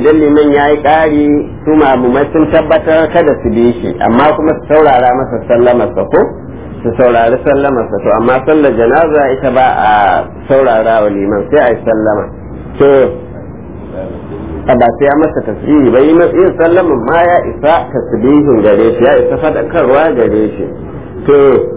idan liman ya yi ƙari su mamumai sun tabbatar kada su bi shi amma kuma su saurara masa sallamarsa ko su saurari sallamarsa to amma sallar janaza ita ba a saurara wa liman sai a yi sallama to a ba sai ya masa tasbihi ba yi yin sallaman ma ya isa tasbihin gare shi ya isa fadakarwa gare shi to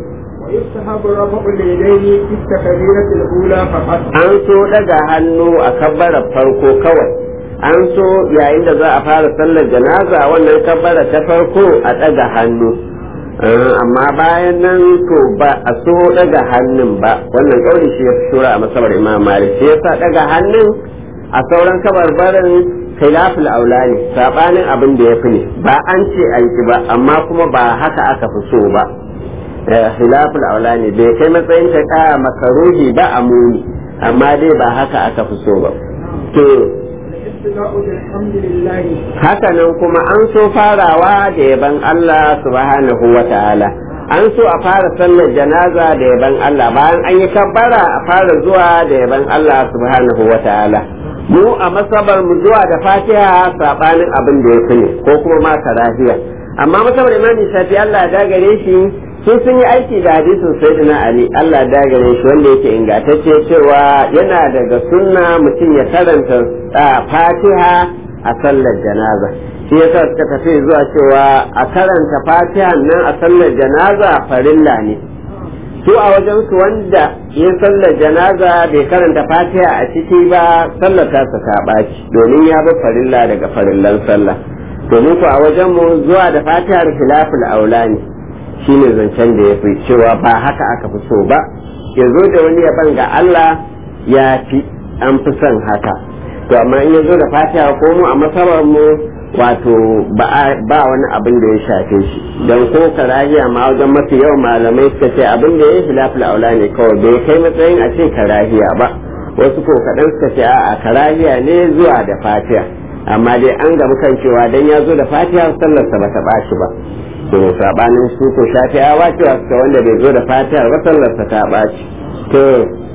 ويستحب رفع اليدين في التكبيرة الأولى فقط an so daga hannu a kabbarar farko kawai an so yayin da za a fara sallar janaza wannan kabbara ta farko a daga hannu Eh, amma bayan nan to ba a so daga hannun ba wannan kauli shi ya fi shura a masabar imam malik shi yasa daga hannun a sauran kabarbarin khilaful aula ne sabanin abin da ya fi ne ba an ce a yi ba amma kuma ba haka aka fi so ba Eh, khilaful aula ne bai kai matsayin ta ka makaruhi ba a muni amma dai ba haka aka fi so ba to الاستدعاء بالحمد لله haka nan kuma an so farawa da yaban Allah subhanahu wa ta'ala an so a fara sallar janaza da yaban Allah bayan an yi kabbara a fara zuwa da yaban Allah subhanahu wa ta'ala mu a masabar mu zuwa da fatiha sabanin abin da ya fi ne ko kuma ma karahiya amma masabar imani shafi Allah ya dagare shi sun sun yi aiki da hadisin sayyidina ali Allah ya dagare shi wanda yake ingantacce cewa yana daga sunna mutum ya karanta ah, fatiha a sallar janaza shi yasa suka tafi zuwa cewa a karanta fatiha nan a sallar janaza farilla ne su a wajen su wanda ya sallar janaza bai karanta fatiha a ciki ba sallar ta ta ɓaci domin ya bi farilla daga farillan sallah domin ku a wajen mu zuwa da fatihar khilaful aula ne shine zancen da ya fi cewa ba haka aka fi so ba ya zo da wani yaban ga Allah ya fi an fi son haka to amma in ya zo da fatiha ko mu a masabar mu wato ba a- ba wani abin da ya shafe shi don ko karahiya ma wajen mafi yawan malamai suka ce abin da ya yi filafil aula ne kawai bai kai matsayin a ce karahiya ba wasu ko kaɗan suka ce a karahiya ne zuwa da fatiha amma dai an gamu kan cewa dan ya zo da fatiha sallarsa ba ta ɓaci ba to sabanin su ko shafi'awa cewa suka wanda bai zo da fatiha ba sallarsa ta ɓaci to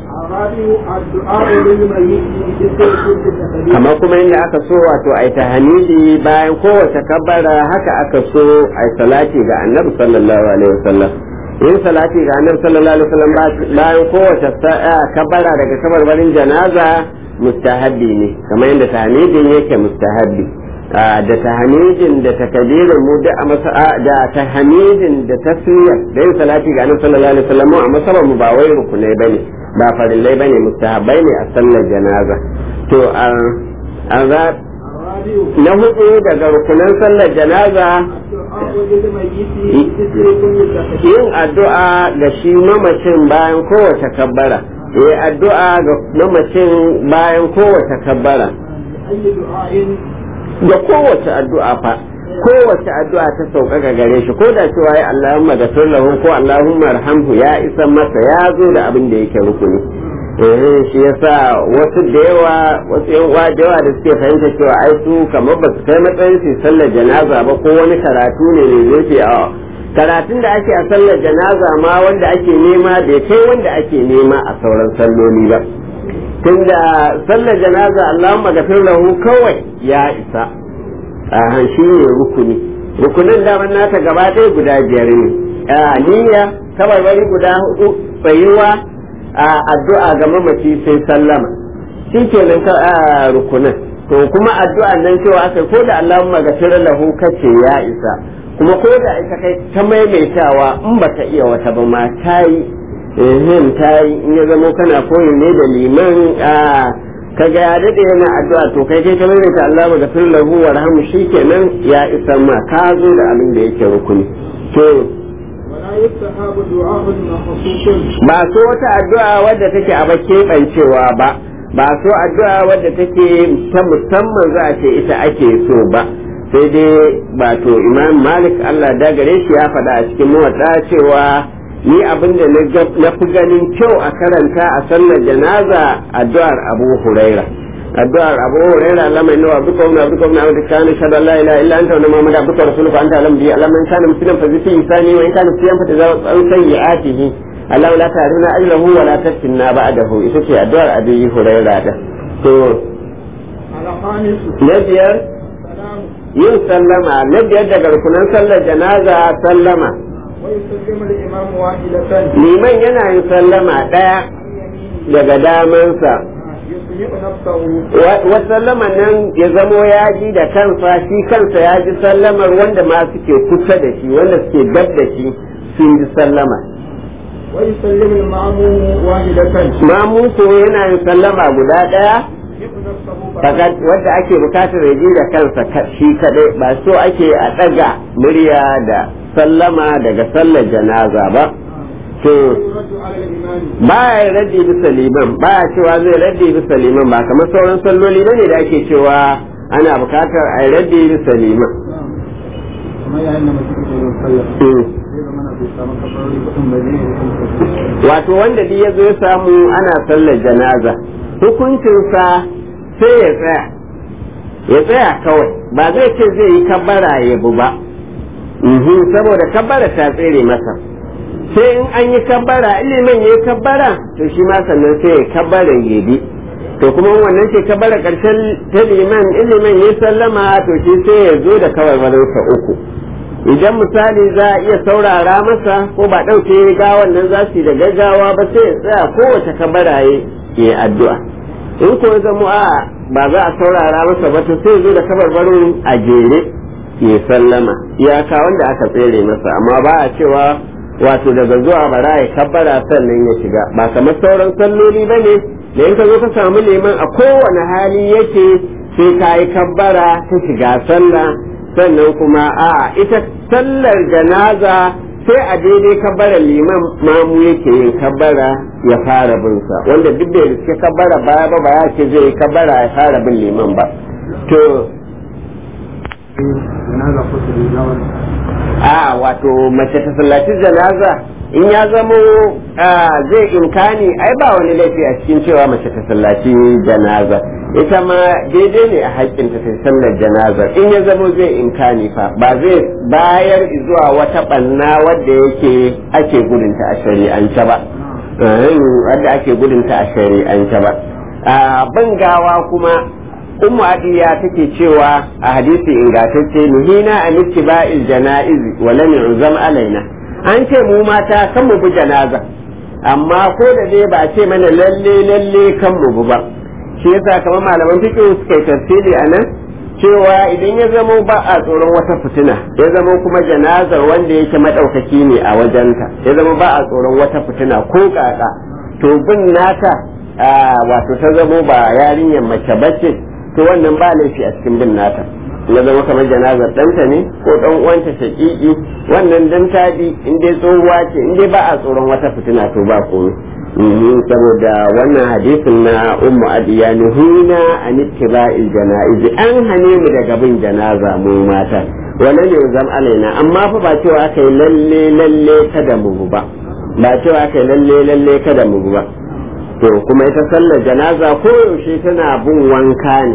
الرابع الدعاء للميت بذكر كل تكبير kamar kuma inda aka so wato ai tahmidi bayan kowace kabbara haka aka so ai salati ga annabi sallallahu alaihi wasallam yin salati ga annabi sallallahu alaihi wasallam ba- bayan kowace sa- ah, kabbara daga kabarbarin janaza mustahabbi ne kamar yadda tahmidin yake mustahabbi Ah, da tahmidin da takbirin mu da a masa ah, da tahmidin da tasmiyar da yin salati ga annabi sallallahu alaihi wasallam mu a masabar mu ba wai rukunai bane ba farillai bane mustahabbai ne a sallar janaza to an an za- الرابع na hudu daga rukunan sallar janaza الدعاء للميت بذكر كل تكبير yin addu'a ga shi mamacin bayan kowace kabbara yi addu'a ga mamacin bayan kowace kabbara أي دعاء da kowace addu'a fa kowace addu'a ta sauƙaƙa gare shi ko da cewa ya Allahumma da lahu ko Allahumma arhamhu ya isa masa ya zo da abin da yake rukuni eh shi yasa wasu da yawa wasu yan uwa da yawa da suke fahimta cewa ai su kamar ba su kai matsayin su sallar janaza ba ko wani karatu ne ne zai ce a karatun da ake a sallar janaza ma wanda ake nema bai kai wanda ake nema a sauran salloli ba tunda sallar janaza Allahumma gafir lahu kawai ya isa a shi ne rukuni rukunin daman nata gaba ɗaya guda biyar ne a niyya kabarbari guda hudu tsayuwa a addu'a ga mamaci sai sallama shi kenan ka a rukunin to kuma addu'a nan cewa aka ko da Allahumma gafir lahu kace ya isa kuma ko da ita kai ta maimaitawa in baka iya wata ba ma ta yi ehem ta yi in ya zamo kana koyi ne da liman a kaga ya daɗe yana addu'a to kai kai ka maimaita Allah ga gafir lahu wa rahamu shikenan ya isa ma ka zo da abin da yake rukuni to ولا يستحب دعاء مخصوص ba so wata addu'a wadda take a keɓancewa ba ba so addu'a wadda take ta musamman za a ce ita ake so ba sai dai ba to imam malik Allah da gare shi ya faɗa a cikin mawaɗa cewa ni abin da na fi ganin kyau a karanta a sallar janaza addu'ar abu huraira addu'ar abu huraira lamai nawa abduka wani abduka wani abu da kana shada la ilaha illa anta wa muhammad abduka rasuluka anta alam bi alam man kana musliman fa zati isani wa in kana siyan fa tazaw an sayyi'atihi Allah la ta'runa ajrahu wa la taftinna ba'dahu ita ce addu'ar abi huraira da to الخامس na biyar السلام yin sallama na biyar daga rukunan sallar janaza sallama ويسلم الإمام واحدة liman yana yin sallama ɗaya عن يمينه daga damansa يسمع نفسه wa sallama nan ya zamo ya ji da kansa shi kansa ya ji sallamar wanda ma suke kusa da shi wanda suke gab da shi sun ji sallama ويسلم المأموم واحدة mamu ko yana yin sallama guda ɗaya يسمع نفسه fakat wanda ake bukatar ya ji da kansa ka- shi kadai ba so ake a ɗaga murya da sallama daga sallar janaza ba to يرد على الإمام ba ya raddi bisa liman ba ya cewa zai raddi bisa liman ba kamar sauran salloli ne da ake cewa ana bukatar a raddi bisa liman kuma yayin da mutum ke yin sallah Mm. zai zama na bai samu kafarori kuɗin ba zai yi wato wanda duk ya zo ya samu ana sallar janaza hukuncinsa sai ya tsaya ya tsaya kawai ba zai ce zai yi kabbara ya bu ba Mhm, saboda kabbara ta tsere masa sai in an yi kabbara ilimin ya yi kabbara to shi ma sannan sai ya kabbara ya bi to kuma wannan ce kabbara karshen ta liman ilimin ya sallama to shi sai ya zo da kawai wadansa uku idan misali za a iya saurara masa ko ba ɗauke gawan nan za su yi da gaggawa ba sai ya tsaya kowace kabara ya yi addu'a in ko ya zama a ba za a saurara masa ba to sai ya zo da kabarbarin a jere ya sallama iyaka wanda aka tsere masa amma ba a cewa wato daga zuwa bara ya kabbara sannan ya shiga ba kamar sauran salloli ba ne da in ka zo ka samu liman a kowane hali yake sai ka yi kabbara ta shiga sallah sannan kuma a ita sallar janaza sai a daidai kabbara liman mamu yake yin kabbara ya fara bin sa wanda duk da suke kabbara baya ba ba ya ce zai yi kabbara ya fara bin liman ba to janaza ko su rizawar a wato mace ta sallaci janaza in ya zamo zai imkani ai ba wani laifi a cikin cewa mace ta sallaci janaza ita ma daidai ne a haƙƙinta ta sallar janaza in ya zamo zai imkani fa ba zai bayar zuwa wata ɓanna wadda yake ake gudunta a shari'ance ba wadda ake gudunta a shari'ance ba ban gawa kuma ummu adiya take cewa a hadisi ingantacce nuhina an ittiba'il janaiz wa lam yu'zam alaina an ce mu mata kan mu bi janaza amma ko da dai ba a ce mana lalle lalle kan mu bi ba shi yasa kamar malaman fiqh suka yi tafsiri anan cewa idan ya zamo ba a tsoron wata fitina ya zamo kuma janazar wanda yake madaukaki ne a wajenta ya zamo ba a tsoron wata fitina ko kaka to bin nata wato ta zamo ba yarinyar mace bace to wannan ba laifi a cikin bin nata na zama kamar janazar ɗanta ne ko ɗan uwanta shaƙiƙi wannan dan tadi in dai tsohuwa ce in dai ba a tsoron wata fitina to ba komai saboda wannan hadisin na ummu adiya nuhina an ittiba'il janaiz an hane mu daga bin janaza mu mata wannan ne zam alaina amma fa ba cewa aka yi lalle lalle kada mu ba ba cewa aka yi lalle lalle kada mu ba to kuma ita sallar janaza koyaushe tana bin wanka ne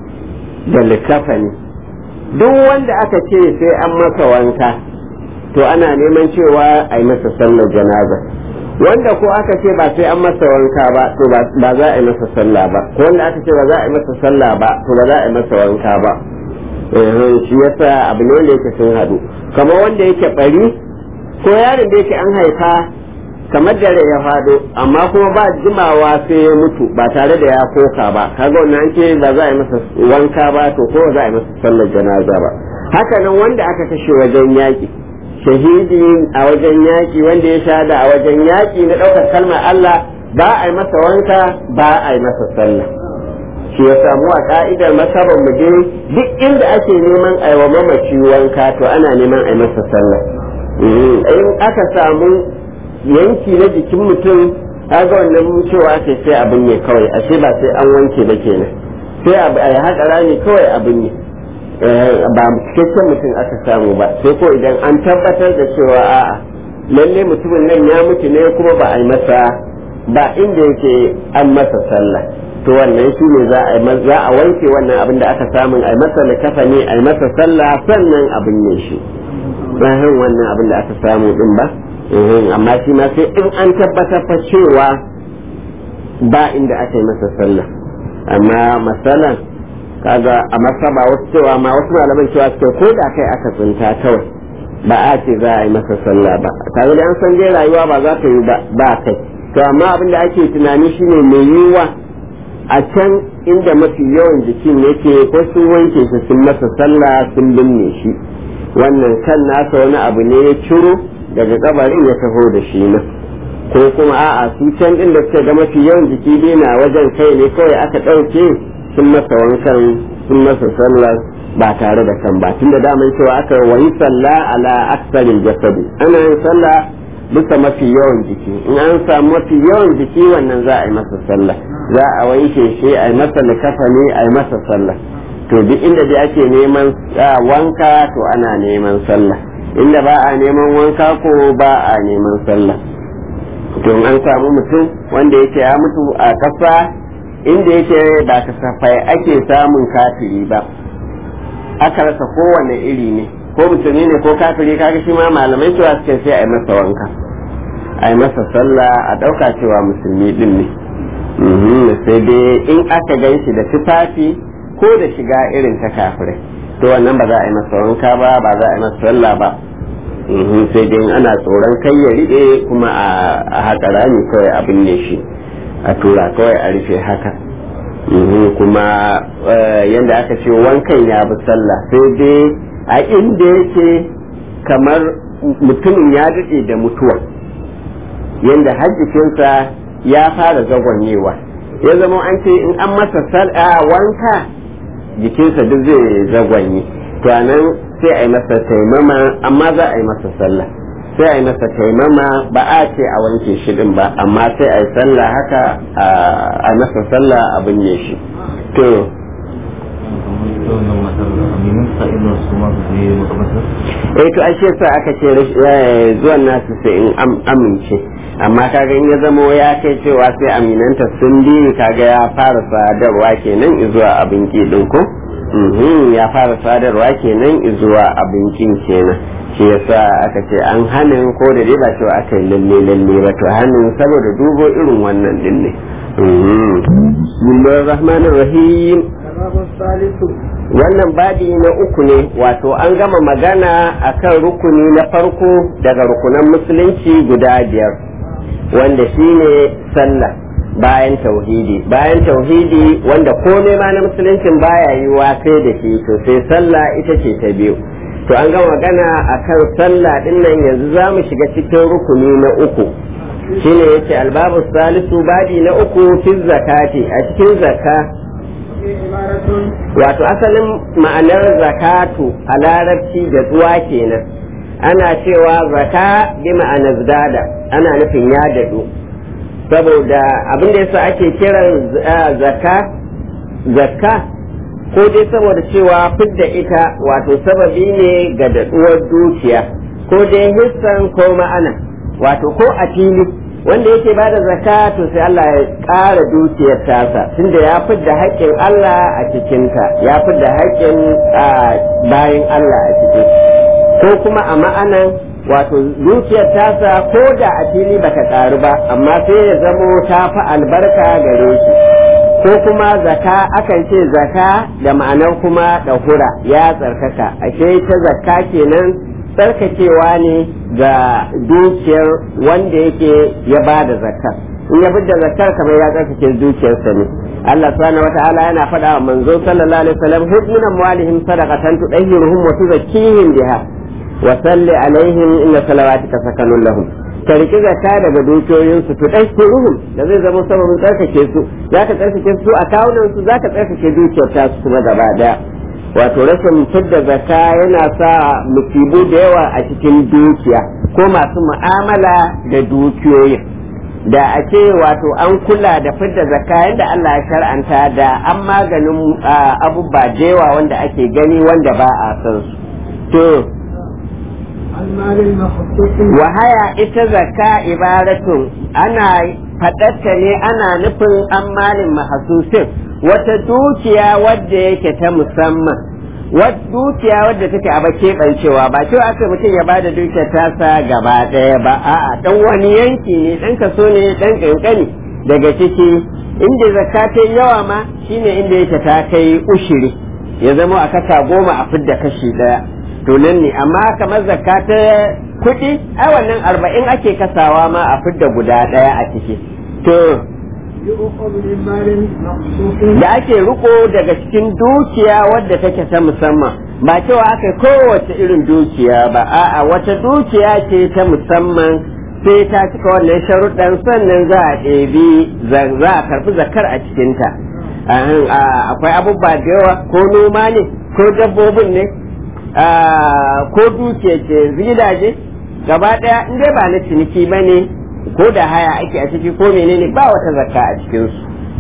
da likafa ne duk wanda aka ce sai an masa wanka to ana neman cewa a yi masa sallar janaza wanda ko aka ce ba sai an masa wanka ba to ba za a yi masa sallah ba ko wanda aka ce ba za a yi masa sallah ba to ba za a yi masa wanka ba shi yasa abu ne wanda yake sun haɗu kamar wanda yake bari ko yaron da yake an haifa kamar dare ya fado amma kuma ba jimawa sai ya mutu ba tare da ya koka ba kaga wannan an ce ba za a yi masa wanka ba to ko za a yi masa sallar janaza ba haka nan wanda aka kashe wajen yaƙi shahidi a wajen yaƙi wanda ya shahada a wajen yaƙi na ɗaukar kalmar Allah ba a yi masa wanka ba a yi masa sallah shi ya samu a ka'idar masabar mu je duk inda ake neman a yi wa mamaci wanka to ana neman a yi masa sallah in aka samu yanki na jikin mutum kaga wannan cewa ake sai abin ne kawai ashe ba sai an wanke ba kenan sai a yi haƙa rami kawai abin ne ba cikakken mutum aka samu ba sai ko idan an tabbatar da cewa a'a lalle mutumin nan ya mutu ne kuma ba a yi masa ba inda yake an masa sallah to wannan shi ne za a za a wanke wannan abin da aka samu a yi masa likafa ne a yi masa sallah sannan abin ne shi wannan abin da aka samu din ba amma shi ma sai in an tabbatar fa cewa ba inda aka yi masa sallah amma masalan kaga a masaba wasu cewa ma wasu malaman cewa suke ko da kai aka tsinta kawai ba a ce za a yi masa sallah ba kaga da an san dai rayuwa ba za ta yi ba kai to amma abin da ake tunani shine mai yiwuwa a can inda mafi yawan jikin yake ko sun wanke shi sun masa sallah sun binne shi wannan kan nasa wani abu ne ya ciro daga kabarin ya taho da shi nan ko kuma a'a su can din da suka ga mafi yawan jiki dai na wajen kai ne kawai aka ɗauke sun masa wankan sun masa sallah ba tare da kan ba tunda daman cewa aka wani sallah ala aksarin jasadi ana yin sallah bisa mafi yawan jiki in an samu mafi yawan jiki wannan za a yi masa sallah za a wanke shi a yi masa likafani a yi masa sallah to duk inda dai ake neman wanka to ana neman sallah inda ba a neman wanka ko ba a neman sallah to an samu mutum wanda yake ya mutu a ƙasa inda yake ba kasafai ake samun kafiri ba aka rasa kowane iri ne ko musulmi ne ko kafiri kaga shi ma malamai cewa suke sai a yi masa wanka a yi masa sallah a ɗauka cewa musulmi din ne sai dai in aka gan shi da tufafi ko da shiga irin ta kafirai to wannan ba za a yi masa wanka ba ba za a yi masa sallah ba sai dai ana tsoron kai ya riɗe kuma a haka rami kawai a binne shi a tura kawai a rufe haka kuma yadda aka ce wankan ya bi sallah sai dai a inda yake kamar mutumin ya daɗe da mutuwa yadda hajjikinsa ya fara zagonyewa ya zama an ce in an masa wanka jikinsa duk zai zagwanye to nan sai a yi masa taimama amma za a yi masa sallah sai a yi masa taimama ba a ce a wanke shi din ba amma sai a yi sallah haka a masa sallah a binne shi to eh to ashe sa aka ce zuwan nasu sai in amince amma kaga in ya zamo ya kai cewa sai aminanta sun bi kaga ya fara sadarwa kenan zuwa abin din ko ya fara sadarwa kenan zuwa abincin kenan shi yasa aka ce an hanin ko da dai ba cewa aka yi lalle lalle ba to hanin saboda dubo irin wannan din ne bismillahir rahmanir rahim wannan babi na uku ne wato an gama magana akan rukuni na farko daga rukunan musulunci guda biyar wanda shine sallah bayan tauhidi bayan tauhidi wanda komai ma na musuluncin baya yiwa sai da shi to sai sallah ita ce ta biyu to an gama magana akan sallah din nan yanzu za mu shiga cikin rukuni na uku shine yace albabu salisu babi na uku fi zakati a cikin zakka wato asalin ma'anar zakatu a larabci da zuwa kenan ana cewa zaka bi ma'anar dada ana nufin ya dadu saboda abin da yasa ake kiran zakka zakka ko dai saboda cewa fidda ita wato sababi ne ga daɗuwar dukiya ko dai hissan ko ma'ana wato ko a fili wanda yake ba da zakka to sai Allah ya ƙara dukiyar tasa tunda ya fidda haƙƙin Allah a cikinta ya fidda haƙƙin bayan Allah a cikin ko kuma a ma'anan wato dukiyar tasa ko da a fili bata ƙaru ba amma sai ya zamo ta fi albarka gare shi ko kuma zaka akan ce zaka da ma'anar kuma ɗahura ya tsarkaka ashe ta zakka kenan tsarkakewa ne ga dukiyar wanda yake ya ba da zakka in ya da zakkar kamar ya tsarkake dukiyarsa ne Allah subhanahu wata'ala yana faɗa wa manzo sallallahu alaihi wasallam hudmin amwalihim sadaqatan tudahhiruhum wa tuzakkihim biha wa salli alaihim inna salawatika sakanun lahum ka riki zakka daga dukiyoyinsu to dai ruhun da zai zama sababin tsarkake su zaka tsarkake su a kawunan su zaka tsarkake dukiyar ta su kuma gaba daya wato rashin fidda zakka yana sa musibu da yawa a cikin dukiya ko masu mu'amala da dukiyoyin da a ce wato an kula da fidda zakka yadda Allah ya shar'anta da an maganin abubuwa da yawa wanda ake gani wanda ba a san su to wahaya ita zakka ibaratun ana faɗatta ne ana nufin an malin mahasusin wata dukiya wadda yake ta musamman dukiya wadda take a keɓancewa ba cewa aka mutum ya bada dukiyar tasa gaba ɗaya ba a'a dan wani yanki ne dan kaso ne dan kankani daga ciki inda zakka ta yawa ma shine inda yake ta kai ushiri ya zama a kasa goma a fidda kashi daya to nan ne amma kamar zakka ta kuɗi ai wannan arba'in ake kasawa ma a fidda guda daya a ciki to يؤخذ من مال مخصوص da ake riko daga cikin dukiya wadda take ta musamman ba cewa aka kowace irin dukiya ba a'a wata dukiya ce ta musamman sai ta cika wannan sharuɗan sannan za a ɗebi za a karɓi zakar a cikinta Ahan, a- akwai abubuwa da yawa ko noma ne ko dabbobin ne a, ko dukiya ce gidaje gaba ɗaya in dai ba na ciniki ba ne ko da haya ake a ciki ko menene ba wata zakka a cikinsu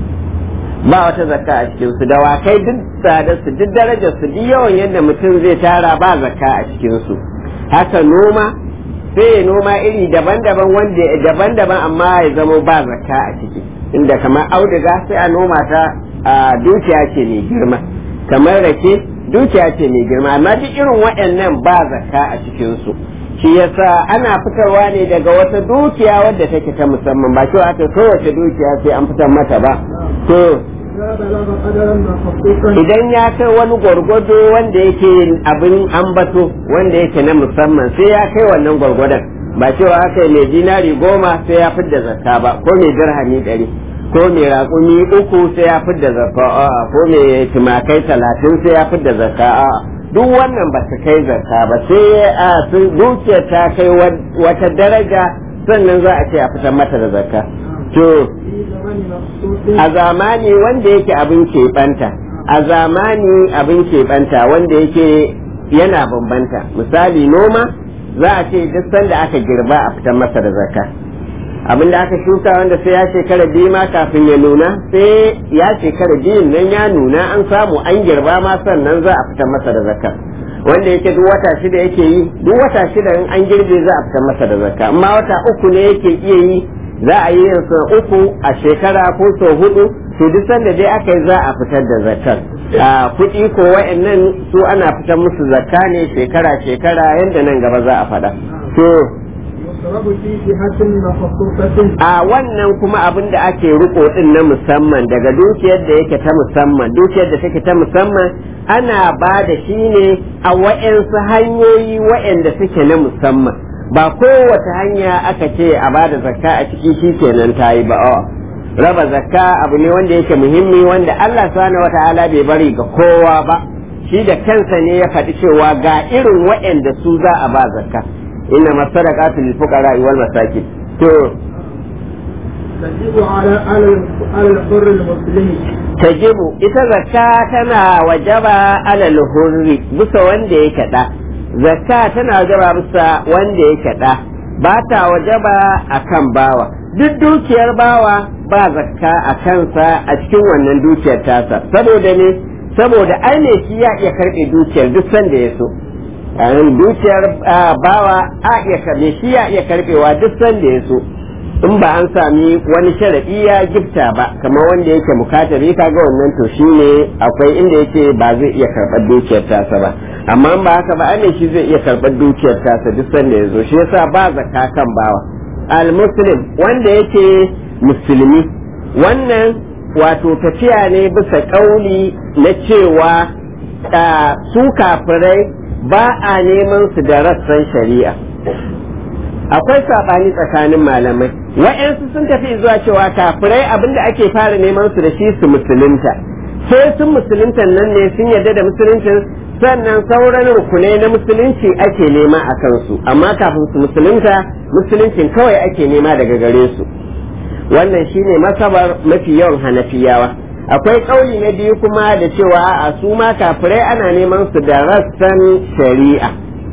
ba wata zakka a cikin su dawakai duk tsadar su duk darajar su duk yawan yadda mutum zai tara ba zakka a cikin su haka noma sai ya noma iri daban-daban wanda daban-daban amma ya zama ba zakka a ciki inda kamar auduga sai a noma ta a dukiya ce mai girma kamar rake dukiya ce mai girma amma duk irin waɗannan ba zakka a cikin su shi yasa ana fitarwa ne daga wata dukiya wadda take ta musamman ba cewa aka kowace dukiya sai an fitar mata ba to إذا بلغ قدرا مخصوصا idan ya kai wani gwargwado wanda yake abin ambato wanda yake na musamman sai ya kai wannan gwargwadon ba cewa aka yi mai dinari goma sai ya fidda zakka ba ko mai dirhami ɗari ko mai raƙumi uku sai ya fidda zakka a'a ko mai tumakai talatin sai ya fidda zakka a'a duk wannan ba su kai zakka ba sai a sun dukiyar ta kai wata daraja sannan za a ce a fitar mata da zakka to في زمن مخصوص a zamani wanda yake abin keɓanta a zamani abin keɓanta wanda yake yana bambanta misali noma za a ce duk sanda aka girba a fitar masa da zakka abin da aka shuka wanda sai ya shekara biyu ma kafin ya nuna sai ya shekara biyun nan ya nuna an samu an girba ma sannan za a fitar masa da zakka wanda yake duk wata shida yake yi duk wata shida in an girbe za a fitar masa da zakka amma wata uku ne yake iya yi za a yi yin sau uku a shekara ko sau hudu to duk sanda dai aka yi za a fitar da zakkar a kuɗi ko wa'annan su ana fitar musu zakka ne shekara shekara yadda nan gaba za a faɗa to يصرف في جهة مخصوصة a wannan kuma abin da ake riko din na musamman daga dukiyar da yake ta musamman dukiyar da take ta musamman ana ba da shi ne a wa'yansu hanyoyi wa'yanda suke na musamman ba kowace hanya aka ce a ba da zakka a ciki shi kenan ta yi ba a'a. raba zakka abu ne wanda yake muhimmi wanda Allah subhanahu wata'ala bai bari ga kowa ba shi da kansa ne ya faɗi cewa ga irin wa'yanda su za a ba zakka inna masadaqatu lil fuqara wal masakin to تجب على على على الحر المسلم tajibu ita zakka tana wajaba alal hurri bisa wanda yake da zakka tana wajaba bisa wanda yake da ba ta wajaba akan bawa duk dukiyar bawa ba zakka a kansa a cikin wannan dukiyar tasa saboda ne saboda ai ne shi ya iya karbe dukiyar duk sanda ya so yayin dukiyar ah, bawa a iya karbe shi ya iya karbewa duk sanda ya so in ba an sami wani sharaɗi ya gifta ba kamar wanda yake mukatabi kaga wannan to shine akwai inda yake ba zai iya karɓar dukiyar tasa ba amma in ba haka ba ai shi zai iya karɓar dukiyar tasa duk sanda ya zo shi yasa ba zakka kan bawa al muslim wanda yake musulmi wannan wato tafiya ne bisa kauli na cewa ah, su kafirai ba a neman su da rassan shari'a akwai saɓani tsakanin malamai wa'yansu sun tafi zuwa cewa kafirai abinda ake fara neman su da shi su musulunta sai sun musulunta nan ne sun yarda da musuluncin sannan sauran rukunai na musulunci ake nema a kansu amma kafin su musulunta musuluncin kawai ake nema daga gare su wannan shine masabar mafi yawan hanafiyawa akwai ƙauli na biyu kuma da cewa a su ma kafirai ana neman su da rassan shari'a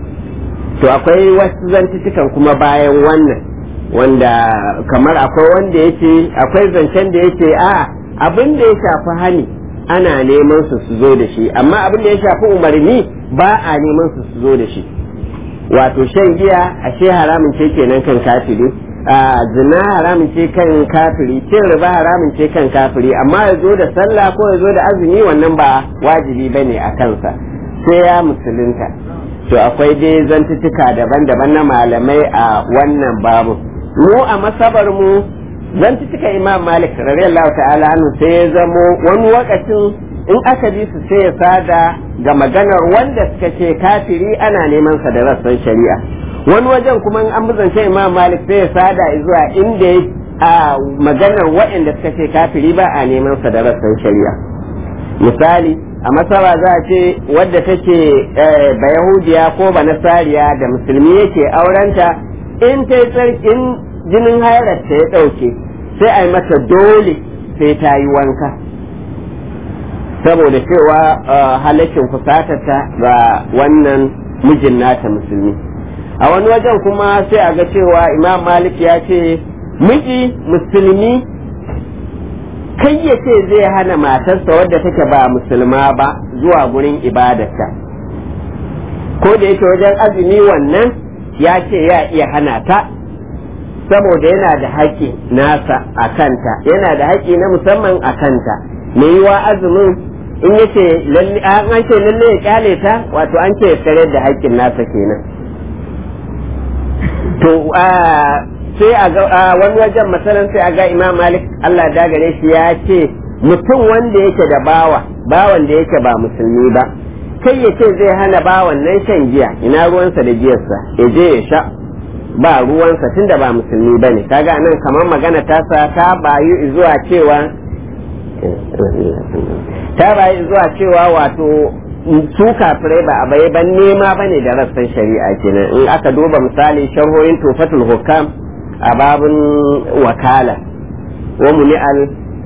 to akwai wasu zantutukan kuma bayan wannan wanda kamar akwai wanda yake akwai zancen da yake a abin da ya shafi hani ana neman su su zo da shi amma abin da ya shafi umarni ba a neman su su zo da shi wato shan giya ashe haramun ce kenan kan kafiri a zina haramun ce kan kafiri cin riba haramun ce kan kafiri amma ya zo da sallah ko ya zo da azumi wannan ba wajibi bane a kansa sai ya musulunta to akwai dai zantuttuka daban-daban na malamai a wannan babu mu a masabar mu zan ci cika imam malik radiyallahu ta'ala anhu sai ya zamo wani wakacin in aka bi su sai ya sada ga maganar wanda suka ce kafiri ana neman sa da rassan shari'a wani wajen kuma in an buzance imam malik sai ya sada zuwa inda a maganar waɗanda suka ce kafiri ba a neman sa da rassan shari'a misali a masara za a ce wadda take ba yahudiya ko ba nasariya da musulmi yake aurenta in ta yi tsarkin jinin hairarta ya ɗauke sai a yi mata dole sai ta yi wanka saboda cewa halakin kusatarta ga wannan mijin nata musulmi a wani wajen kuma sai a ga cewa imam malik ya ce miji musulmi kai ya ce zai hana matarsa wadda take ba musulma ba zuwa gurin ibadarta ko da yake wajen azumi wannan ya ce ya iya hana ta saboda yana da haƙƙi nasa a kanta yana da haƙƙi na musamman a kanta me yiwa azumin in yace lalle an ce lalle ya kyale ta wato an ce ya tsare da haƙƙin nasa kenan to sai a ga wani wajen masalan sai a ga imam malik Allah da gare shi ya ce mutum wanda yake da bawa bawan da yake ba musulmi ba kai ya ce zai hana bawan nan shan giya ina ruwansa da giyarsa ya je ya sha ba ruwansa tunda ba musulmi bane kaga nan kamar magana tasa ta bayu zuwa cewa ta bayu zuwa cewa wato su kafirai ba a bai ban nema bane da rassan shari'a kenan in aka duba misali sharhohin tufatul hukam a babun wakala wa muni'al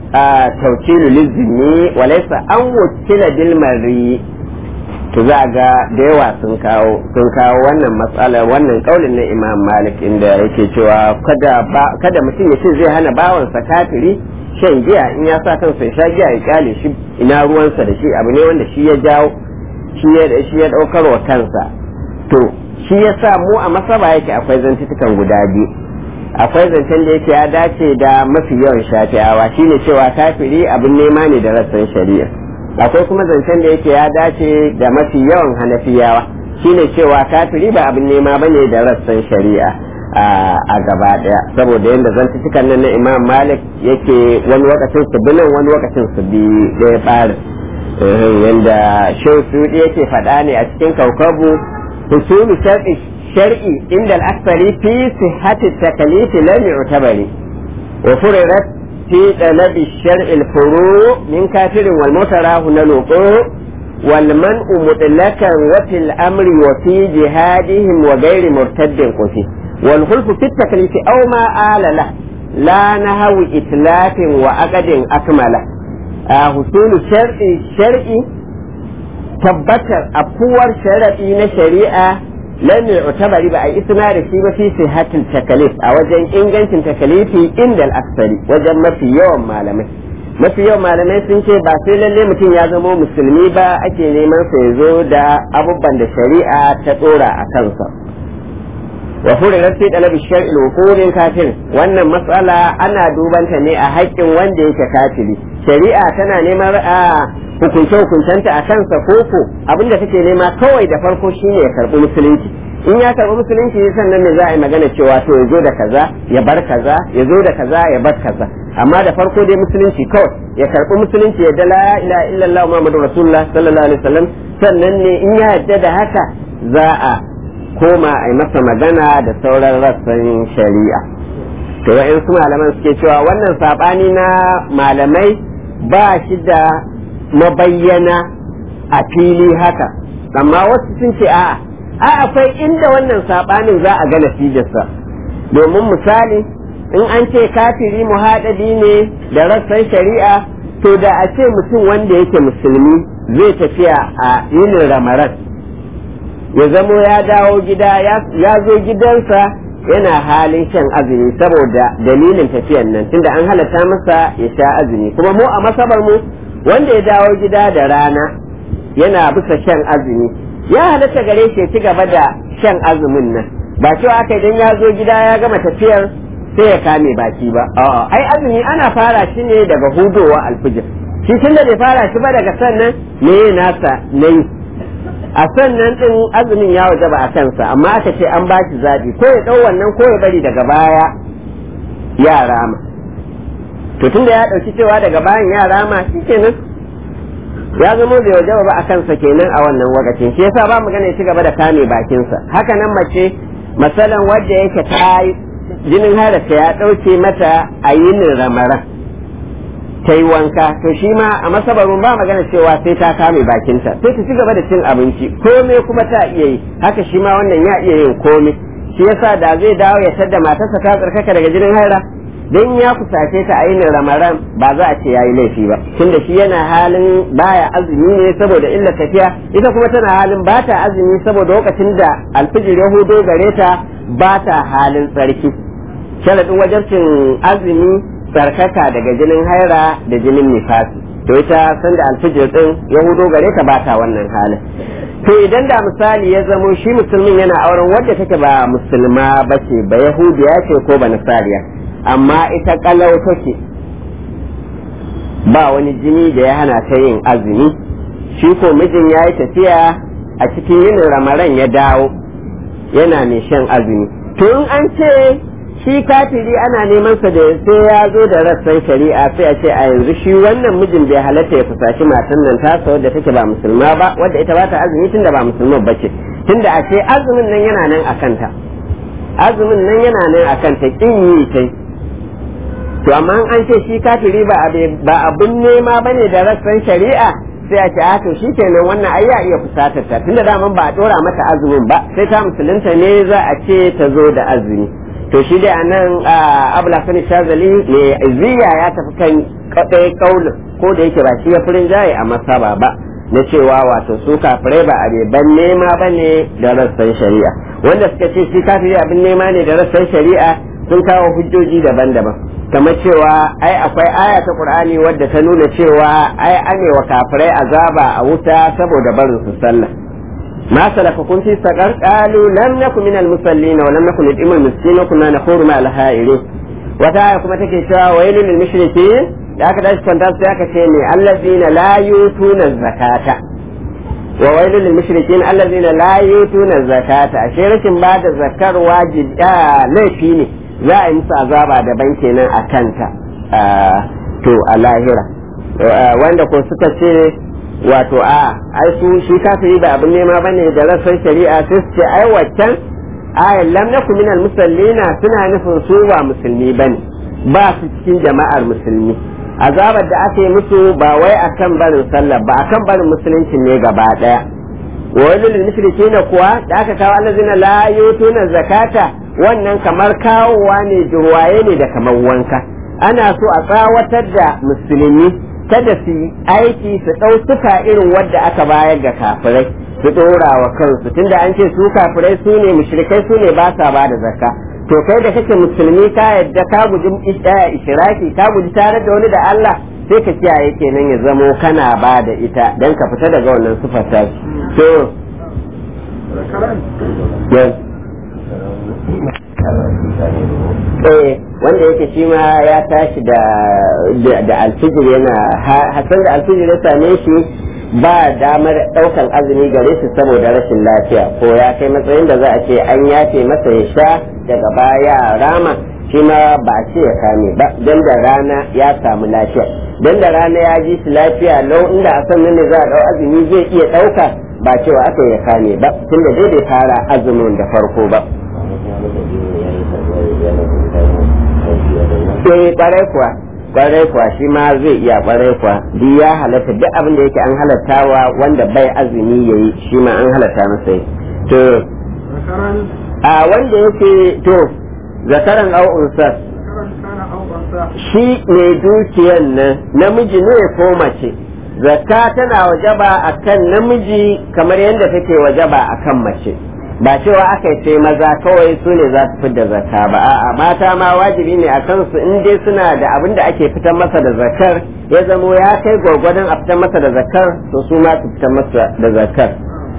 tawkilu lizmi wa laysa an wakila bil marri to za ga da yawa sun kawo sun kawo wannan matsalar wannan kaulin na imam malik inda yake cewa kada kada mutum ya ce zai hana bawansa kafiri shan giya in ya sa kansa ya sha giya ya kyale shi ina ruwansa da shi abu ne wanda shi ya jawo shi ya shi ya daukar wa kansa to shi ya sa mu a masaba yake akwai zantutukan guda biyu akwai zancen da yake ya dace da mafi yawan shafi'awa shine cewa kafiri abin nema ne da rassan shari'a akwai kuma zancen da yake ya dace da mafi yawan hanafiyawa shine cewa kafiri ba abin nema bane da rassan shari'a a gaba daya saboda yadda zantutukan nan na imam malik yake wani lokacin su bi nan wani lokacin su bi ɗaya ɓarin yadda shehu sudi yake faɗa ne a cikin kaukabu husulu shar'i inda al'asari fi sihhati takalifi lam yu'tabari wa furirat في طلب الشرع الفروع من كافر والمتراه نلقو والمنع مطلقا وفي الأمر وفي جهادهم وغير مرتد قفي والخلف في التكليف أو ما آل له لا نهو إتلاف وأقد أكمل آه حصول الشرع الشرعي tabbatar afuwar sharaɗi na shari'a lam yu'tabari ba a isna da shi ba fi sihatil takalif a wajen ingancin takalifi inda al-aksari wajen mafi yawan malamai mafi yawan malamai sun ce ba sai lalle mutum ya zama musulmi ba ake neman sa ya zo da abubuwan da shari'a ta tsora a kansa wa furirat fi talabi shar'i wuqurin kafir wannan matsala ana dubanta ne a haƙƙin wanda yake kafiri shari'a tana neman a hukunce hukuncenta a kansa koko abinda take nema kawai da farko shine ya karbi musulunci in ya karbi musulunci sannan ne za a yi magana cewa to ya zo da kaza ya bar kaza ya zo da kaza ya bar kaza amma da farko dai musulunci kawai ya karbi musulunci ya dala ila illallah muhammadu rasulullah sallallahu alaihi wasallam sannan ne in ya yadda da haka za a koma a yi masa magana da sauran rassan shari'a to wa'yansu malaman suke cewa wannan sabani na malamai ba shi da mabayyana a fili haka amma wasu sun ce a'a a akwai inda wannan sabanin za a ga natijarsa domin misali in an ce kafiri muhaɗabi ne da rassan shari'a to da a ce mutum wanda yake musulmi zai tafiya a yinin ramaran ya zamo ya dawo gida ya zo gidansa yana halin shan azumi saboda dalilin tafiyan nan tunda an halatta masa ya sha azumi kuma mu a masabar mu wanda ya dawo gida da rana yana bisa shan azumi ya halatta gare shi ya ci gaba da shan azumin nan ba cewa aka idan ya zo gida ya gama tafiyar sai ya kame baki ba a'a ai azumi ana fara shi ne daga hudowa alfijir shi tunda bai fara shi ba daga sannan me nasa nayi a sannan din azumin ya waje ba a kansa amma aka ce an ba shi zaɓi ko ya ɗau wannan ko ya bari daga baya ya rama to tunda ya ɗauki cewa daga bayan yara ma shi kenan ya zama bai wajaba ba a kansa kenan a wannan wakacin shi yasa ba magana ya ci gaba da kame bakinsa haka nan mace masalan wadda yake ta jinin harasa ya ɗauke mata a yinin ramaran ta yi wanka to shi ma a masabarun ba magana cewa sai ta kame bakinta sai ta ci gaba da cin abinci komai kuma ta iya yi haka shi ma wannan ya iya yin komai shi yasa da zai dawo ya tadda matarsa ta tsarkaka daga jinin haira dan ya kusace ta ainihin ramaran ba za a ce yayi laifi ba tunda shi yana halin baya azumi ne saboda illa tafiya ita kuma tana halin ba ta azumi saboda lokacin da alfijir ya hudo gare ta ba ta halin tsarki sharadin wajabcin azumi tsarkaka daga jinin haira da jinin nifasi to ita sanda alfijir din ya hudo gare ta ba ta wannan halin to idan da misali ya zamo shi musulmin yana auren wadda take ba musulma ba ce ba yahudiya ce ko ba nasariya amma ita kalau take ba wani jini da ya hana ta yin azumi shi ko mijin ya yi tafiya a cikin yin ramaran ya dawo yana mai shan azumi to in an ce shi kafiri ana neman sa da sai ya zo da rassan shari'a sai a ce a yanzu shi wannan mijin bai halatta ya fusashi matan nan tasa wadda take ba musulma ba wadda ita ba ta azumi tunda ba musulman ba ce tunda a ce azumin nan yana nan a kanta azumin nan yana nan a kanta kin yi ta to amma an ce shi kafiri ba abin nema bane da rassan shari'a sai a ce a to shi kenan wannan ai ya iya fusatar ta tunda daman ba a dora mata azumin ba sai ta musulunta ne za a ce ta zo da azumi to shi dai anan abula sani shazali ne ziya ya tafi kan kadai kaulin ko da yake ba shi ya furin jaye a masaba ba na cewa wato su kafirai ba a ban nema ba ne da rassan shari'a wanda suka ce shi kafiri abin nema ne da rassan shari'a sun kawo hujjoji daban-daban kamar cewa ai akwai aya ta qur'ani wadda ta nuna cewa ai ane wa kafirai azaba a wuta saboda barin su sallah ما سلككم في سقر قالوا لم نكن من المصلين ولم نكن نطعم المسكين وكنا نخور مع الهائلين وتا kuma take cewa wailul lil mushrikin da aka dace kwanta sai aka ce ne allazina la yutuna zakata wa wailul lil mushrikin allazina la yutuna zakata ashe rashin ba da zakar wajibi laifi ne za a yi musu azaba daban kenan a kanta to a lahira wanda ko suka ce wato a ai su shi kafiri ba abin nema bane da rassan shari'a sai su ce ai waccan ayan lam naku minal musallina suna nufin su ba musulmi bane ba su cikin jama'ar musulmi azabar da aka yi musu ba wai akan barin sallah ba akan barin musulunci ne gaba daya wajen lil mushrikina kuwa da aka kawo allazina la yutuna zakata wannan kamar kawowa ne jurwaye ne da kamar wanka ana so a tsawatar da musulmi kada su yi aiki su ɗau suka irin wadda aka bayar ga kafirai su ɗora wa kansu tunda an ce su kafirai su ne mushrikai su ne ba sa ba da zakka to kai da kake musulmi ka yadda ka guji ishiraki ka guji tare da wani da Allah sai ka kiyaye kenan ya zamo kana ba da ita dan ka fita daga wannan sufar ta to eh wanda yake shi ma ya tashi da da alfijir yana hasan da alfijir ya same shi ba damar daukan azumi gare shi saboda rashin lafiya ko ya kai matsayin da za a ce an yafe masa ya sha daga baya rama shi ma ba a ce ya kame ba dan da rana ya samu lafiya dan da rana ya ji shi lafiya lau inda a san ne za a dau azumi zai iya dauka ba cewa aka ya kame ba tunda dai bai fara azumin da farko ba sai kwarai kuwa kwarai kuwa shi ma zai iya kwarai kuwa duk ya halatta duk abin da yake an halattawa wanda bai azumi yayi shi ma an halatta masa yi to a wanda yake to zakaran au unsa shi ne dukiyan nan namiji ne ko mace zakka tana wajaba akan namiji kamar yadda take wajaba akan mace ba cewa aka ce maza kawai su ne za su fidda zakka ba a'a mata ma wajibi ne a kansu in dai suna da abin da ake fitar masa da zakkar ya zamo ya kai gwargwadon a fitar masa da zakkar to su ma su fitar masa da zakkar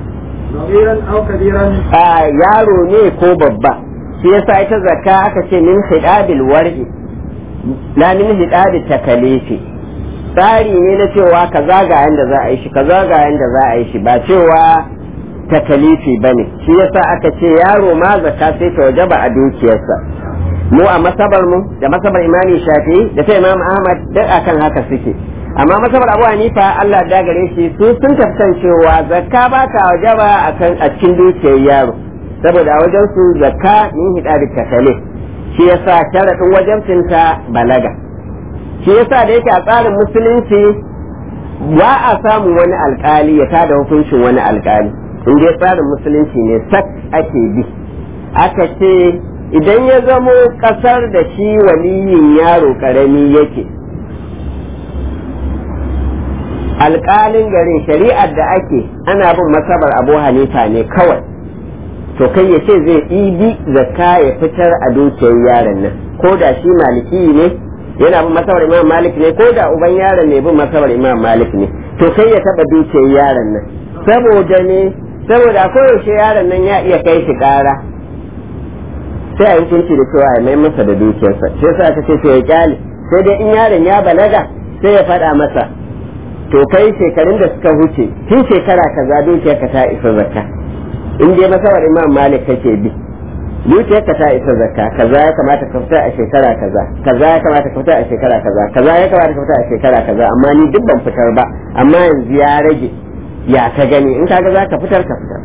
a yaro ne ko babba shi yasa ita zakka aka ce min hidabil war'i la min hidabil takalifi tsari ne na cewa kaza ga yanda za a yi shi kaza ga yanda za a yi shi ba cewa takalifi ba ne shi yasa aka ce yaro ma zaka sai ta wajaba a dukiyarsa mu a masabar mu da masabar imami shafi da ta imam ahmad duk akan haka suke amma masabar abu hanifa allah da gare shi su sun tafsan cewa zakka ba ta wajaba akan a cikin dukiyar yaro saboda a wajen su zakka min hida da takale shi yasa sharadin wajen ta balaga shi yasa da yake a tsarin musulunci ba a samun wani alkali ya tada hukuncin wani alkali in dai tsarin musulunci ne sak ake bi aka ce idan ya zamo kasar da shi waliyin yaro karami yake alkalin garin shari'ar da ake ana bin masabar abu hanifa ne kawai to kai ya ce zai ibi zakka ya fitar a dukiyar yaron nan ko da shi maliki ne yana bin masabar imam malik ne ko da uban yaron ne bin masabar imam malik ne to kai ya taba dukiyar yaron nan saboda ne saboda koyaushe yaron nan ya iya kai shi kara sai a yi hukunci da cewa ya mai masa da dukiyarsa sai sa ta ce to ya kyale sai dai in yaron ya balaga sai ya faɗa masa to kai shekarun da suka huce tun shekara kaza dukiyarka ta isa zakka in dai masabar imam malik kake bi dukiyarka ta isa zakka kaza ya kamata ka fita a shekara kaza kaza ya kamata ka fita a shekara kaza kaza ya kamata ka fita a shekara kaza amma ni duk ban fitar ba amma yanzu ya rage ya ka gani in kaga za ka fitar ka fitar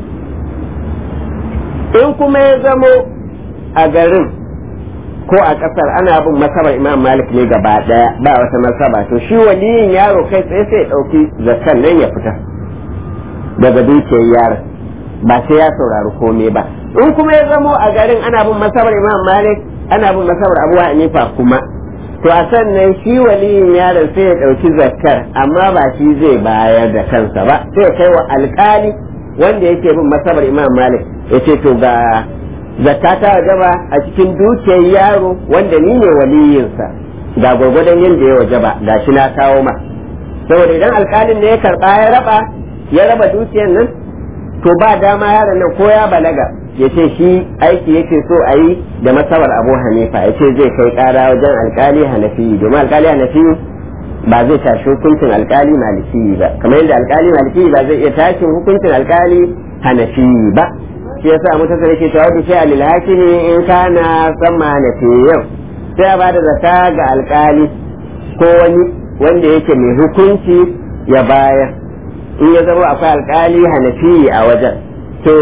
in kuma ya zamo a garin ko a kasar ana bin masabar imam malik ne gaba daya ba wata masaba to shi waliyin yaro kai tsaye sai ya dauki zakkan nan ya fita daga dukiyar yaron ba sai ya saurari komai ba in kuma ya zamo a garin ana bin masabar imam malik ana bin masabar abu hanifa kuma to a sannan shi waliyin yaron sai ya dauki zakkar amma ba shi zai bayar da kansa ba sai ya kai wa alkali wanda yake bin masabar imam malik ya ce to ga zakka ta wajaba a cikin dukiyar yaro wanda ni ne waliyinsa ga gwargwadon yadda ya wajaba ga shi na kawo ma saboda idan alkalin da ya karba ya raba ya raba dukiyar nan to ba dama yaron nan ko ya balaga ya ce shi aiki yake so a yi da masabar abu hanifa ya ce zai kai kara wajen alkali hanafi domin alkali hanafi ba zai tashi hukuncin alkali maliki ba kamar yadda alkali maliki ba zai iya tashin hukuncin alkali hanafi ba shi yasa mutasar yake cewa da shi alil hakimi in kana sama hanafiyan sai a bada zaka ga alkali ko wani wanda yake mai hukunci ya bayar in ya zama akwai alkali hanafi a wajen to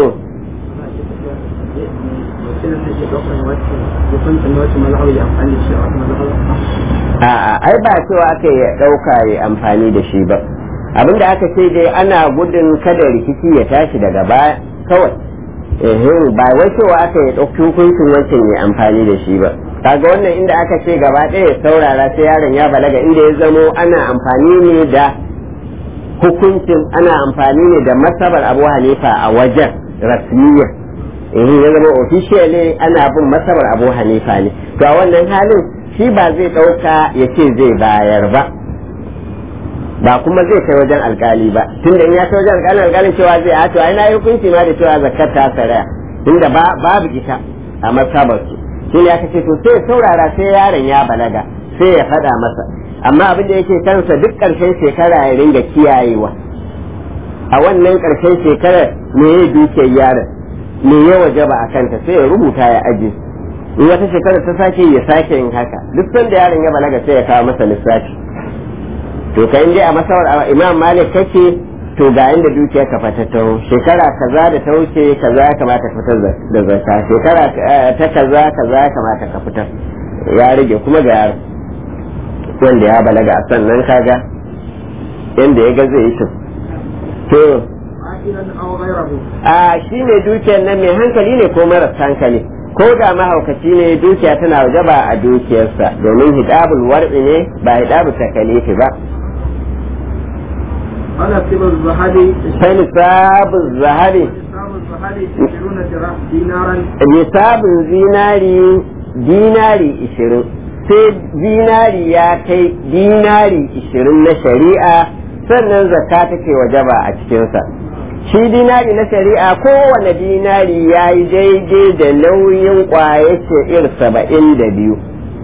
a'a ai ba cewa aka yi ɗauka ya amfani da shi ba abinda aka ce dai ana gudun kada rikici ya tashi daga baya kawai ehem ba wai cewa aka yi ɗauki hukuncin wancan ya amfani da shi ba kaga wannan inda aka ce gaba ɗaya ya saurara sai yaron ya balaga inda ya zamo ana amfani ne da hukuncin ana amfani ne da masabar abu hanifa a wajen rasmiya in ya zama officially ana bin masabar abu hanifa ne to a wannan halin shi ba zai ɗauka ya ce zai bayar ba ba kuma zai kai wajen alkali ba tun da in ya kai wajen alkali alkalin cewa zai a to ai na yi hukunci ma da cewa zakat ta saraya tunda babu ita a masabar su shi ne aka ce to sai saurara sai yaron ya balaga sai ya faɗa masa amma abin da yake kansa duk ƙarshen shekara ya ringa kiyayewa a wannan ƙarshen shekarar me ya dukiyar yaron me ya wajaba a kanta sai ya rubuta ya aji in wata shekara ta sake ya sake yin haka duk sanda yaron ya balaga sai ya kawo masa lissafi to kai dai a masawar imam malik kake to ga inda dukiyar ka fata ta shekara kaza da ta wuce kaza ya kamata ka fitar da zakka shekara ta kaza kaza ya kamata ka fitar ya rage kuma ga yaro wanda ya balaga a sannan kaga yanda ya ga zai yi to a shi ne dukiyar nan mai hankali ne ko maras hankali ko da mahaukaci ne dukiya tana wajaba a dukiyarsa domin hidabul war'i ne ba hidabul takalifi ba ana sibar zahabi sai nisabun zahabi zahabi 20 dinaran nisabun zinari dinari ishirin sai dinari ya kai dinari ishirin na shari'a sannan zakka take wajaba a cikinsa shi dinari na shari'a kowane dinari ya yi daidai da nauyin kwaye sha'ir saba'in da biyu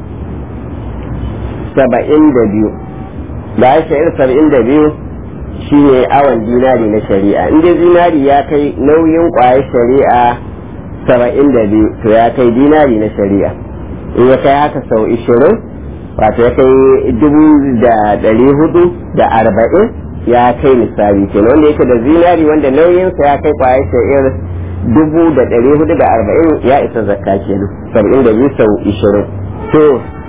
saba'in da biyu da sha'ir saba'in da biyu shi ne awon dinari na shari'a inda dinari ya kai nauyin kwaye shari'a saba'in da biyu to ya kai dinari na shari'a in ya kai haka sau ishirin wato ya kai dubu da ɗari hudu da arba'in ya kai misali kenan wanda yake da zinari wanda nauyinsa ya kai kwayar sha'ir dubu da ɗari hudu da arba'in ya isa zakka kenan saba'in da biyu sau ishirin to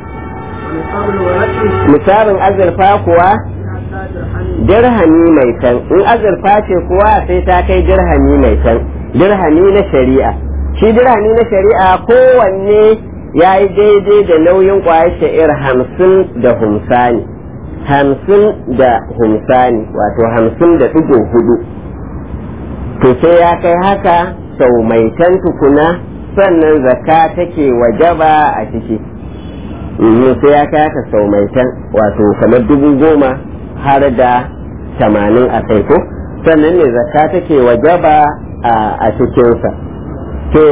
misalin azurfa kuwa dirhami mai tan in azurfa ce kuwa sai ta kai dirhami mai tan dirhami na shari'a shi dirhami na shari'a kowanne ya yi daidai da nauyin kwayar sha'ir hamsin da humsani hamsin da humsani wato hamsin da ɗigo hudu to sai ya kai haka sau mai tan tukuna sannan zakka take wajaba a ciki sai ya kai haka sau mai tan wato kamar dubu goma har da tamanin a kai ko sannan ne zakka take wajaba a cikinsa to